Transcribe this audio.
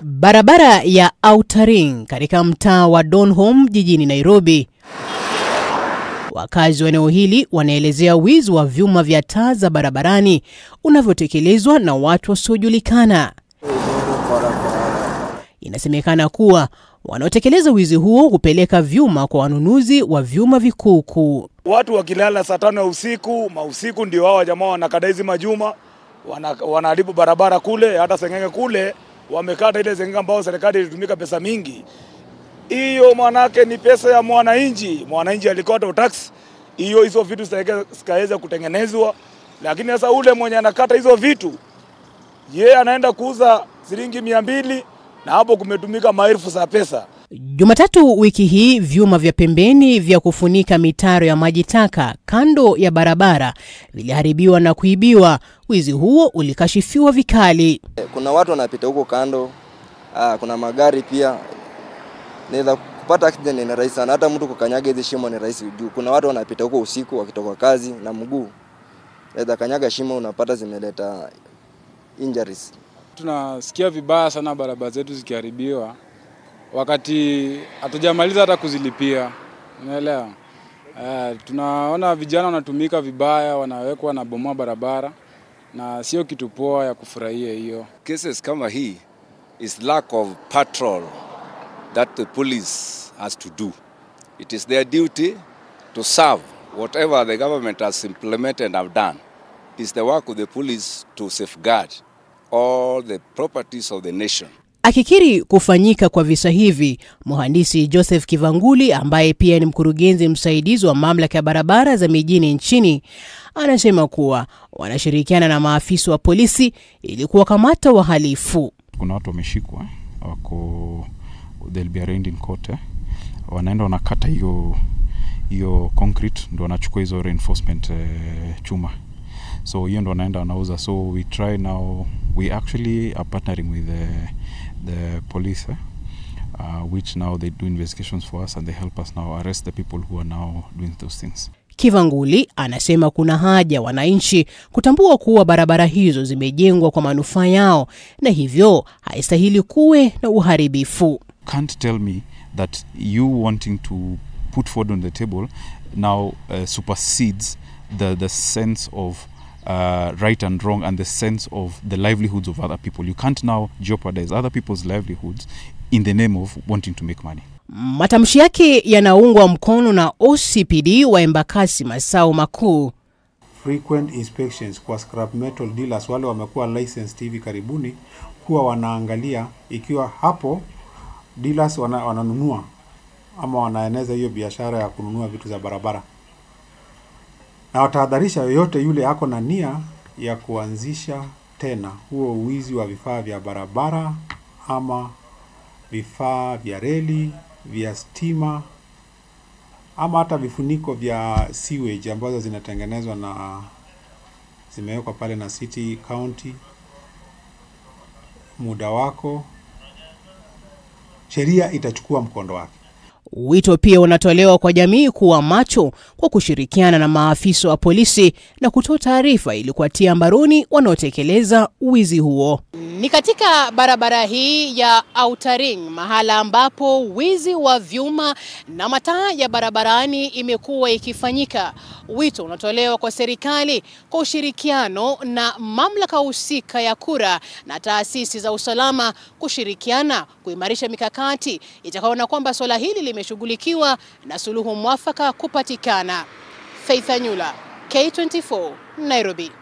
Barabara ya Outer Ring katika mtaa wa Donholm jijini Nairobi. Wakazi wa eneo hili wanaelezea wizi wa vyuma vya taa za barabarani unavyotekelezwa na watu wasiojulikana. Inasemekana kuwa wanaotekeleza wizi huo hupeleka vyuma kwa wanunuzi wa vyuma vikuukuu. Watu wakilala saa tano ya usiku mausiku, ndio hao jamaa wanakata hizi majuma, wana- wanaharibu barabara kule, hata Seng'enge kule wamekata ile Seng'enge ambao serikali ilitumika pesa mingi. Hiyo manake ni pesa ya mwananchi, mwananchi alikota utax hiyo, hizo vitu zitaweza- zikaweza kutengenezwa, lakini sasa ule mwenye anakata hizo vitu ye anaenda kuuza shilingi mia mbili na hapo kumetumika maelfu za pesa. Jumatatu wiki hii vyuma vya pembeni vya kufunika mitaro ya maji taka kando ya barabara viliharibiwa na kuibiwa. Wizi huo ulikashifiwa vikali. Kuna watu wanapita huko kando. Ah, kuna magari pia. Naweza kupata accident ni rahisi sana. Hata mtu kukanyaga hizi shimo ni rahisi juu. Kuna watu wanapita huko usiku wakitoka kazi na mguu. Naweza kanyaga shimo unapata zimeleta injuries. Tunasikia vibaya sana barabara zetu zikiharibiwa, wakati hatujamaliza hata kuzilipia, unaelewa? Uh, tunaona vijana wanatumika vibaya, wanawekwa wanabomoa barabara, na sio kitu poa ya kufurahia hiyo. cases kama hii is lack of patrol that the police has to do. It is their duty to serve whatever the government has implemented and have done. It is the work of the police to safeguard all the properties of the nation. Akikiri kufanyika kwa visa hivi, mhandisi Joseph Kivanguli ambaye pia ni mkurugenzi msaidizi wa mamlaka ya barabara za mijini nchini anasema kuwa wanashirikiana na maafisa wa polisi ili kuwakamata wahalifu. kuna watu wameshikwa wako they'll be arraigned in court eh. wanaenda wanakata hiyo hiyo concrete ndo wanachukua hizo reinforcement eh, chuma so hiyo ndo wanaenda wanauza so we try now we actually are partnering with the, the police eh, uh, which now they do investigations for us and they help us now arrest the people who are now doing those things Kivanguli anasema kuna haja wananchi kutambua kuwa barabara hizo zimejengwa kwa manufaa yao na hivyo haistahili kuwe na uharibifu. can't tell me that you wanting to put food on the table now uh, supersedes the, the sense of uh, right and wrong and the sense of the livelihoods of other people. You can't now jeopardize other people's livelihoods in the name of wanting to make money. Matamshi yake yanaungwa mkono na OCPD wa Embakasi Masao Makuu. frequent inspections kwa scrap metal dealers wale wamekuwa licensed hivi karibuni, huwa wanaangalia ikiwa hapo dealers wana, wananunua ama wanaeneza hiyo biashara ya kununua vitu za barabara, na watahadharisha yoyote yule ako na nia ya kuanzisha tena huo uwizi wa vifaa vya barabara ama vifaa vya reli, vya stima ama hata vifuniko vya sewage ambazo zinatengenezwa na zimewekwa pale na city county. Muda wako, sheria itachukua mkondo wake. Wito pia unatolewa kwa jamii kuwa macho kwa kushirikiana na maafisa wa polisi na kutoa taarifa ili kuwatia mbaroni wanaotekeleza wizi huo. Ni katika barabara hii ya Outer Ring, mahala ambapo wizi wa vyuma na mataa ya barabarani imekuwa ikifanyika. Wito unatolewa kwa serikali kwa ushirikiano na mamlaka husika ya kura na taasisi za usalama kushirikiana kuimarisha mikakati itakaona kwamba suala hili limeshughulikiwa na suluhu mwafaka kupatikana. Faith Anyula, K24, Nairobi.